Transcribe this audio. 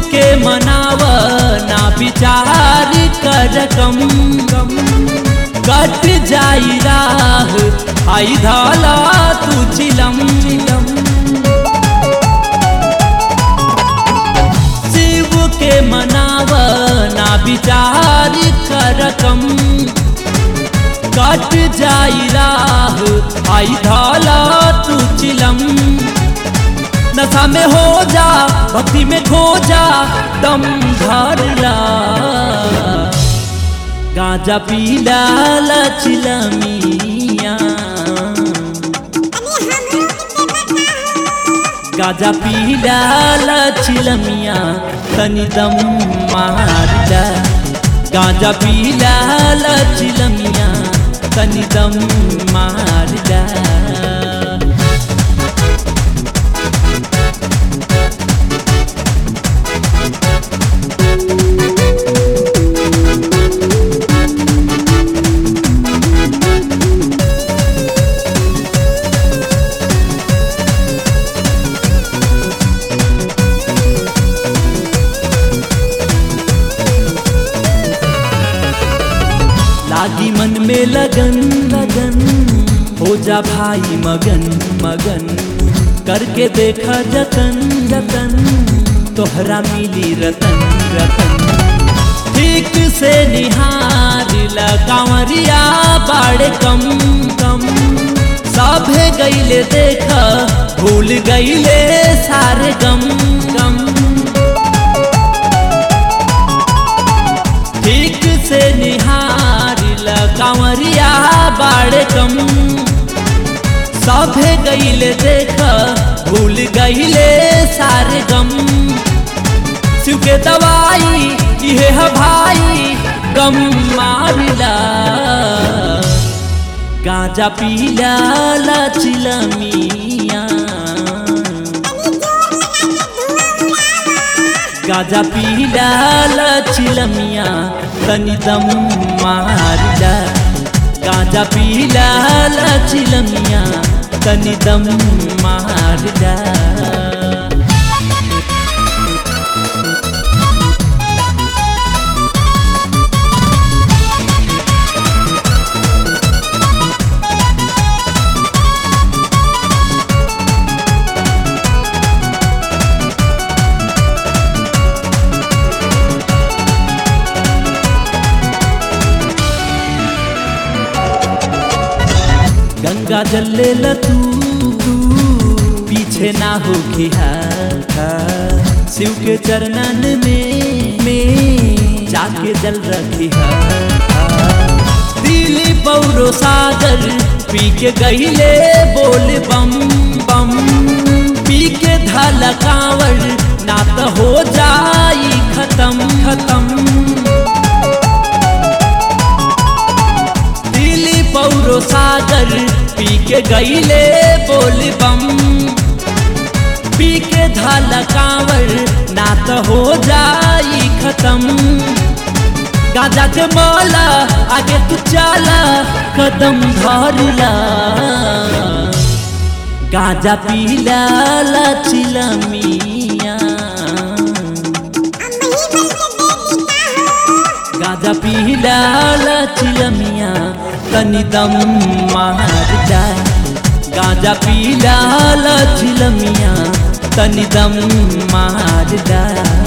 के मनाव ना विचार कर कम कम कट जाई राह आई धाला तू चिलम चिलम शिव के मनाव ना विचार कर कम कट जाई राह आई धाला तू चिलम नशा में हो जा भक्ति में खो जा दम धरला गांजा पीला लचिलमिया गाजा पीला लचिलमिया तनी दम मारला गाजा पीला लचिलमिया तनी दम मारला लागी मन में लगन लगन हो जा भाई मगन मगन करके देखा जतन जतन तोहरा मिली रतन रतन ठीक से निहार कांवरिया बाड़े कम कम सभे गईले देख भूल गईले सारे गम गम ठीक से निहार कांवरिया बाड़े कम सभे गईले देख भूल गईले सारे गम शिव के दवाई ये है भाई गम मारला गांजा पीला लचिलमिया गाजा पीला लचिलमिया तनी दम मारला गाजा पीला लचिलमिया तनी दम मारला गंगा जल ले ल तू पीछे ना हो शिव के चरणन में में जाके जल रखी दिली पौरो सागर पी के गईले बोल बम बम पी के धाला कांवर ना तो हो जाई खत्म खत्म दिली पौरो सागर पी के गईले बोल बम पी के धाला कांवर ना तो हो जाई खत्म गाजा के माला आगे तू चला कदम धरला गाजा पीला लचिलमिया गाजा पीला लचिलमिया तनी दम मार जा गाजा पीला लचिलमिया तनी दम मार जा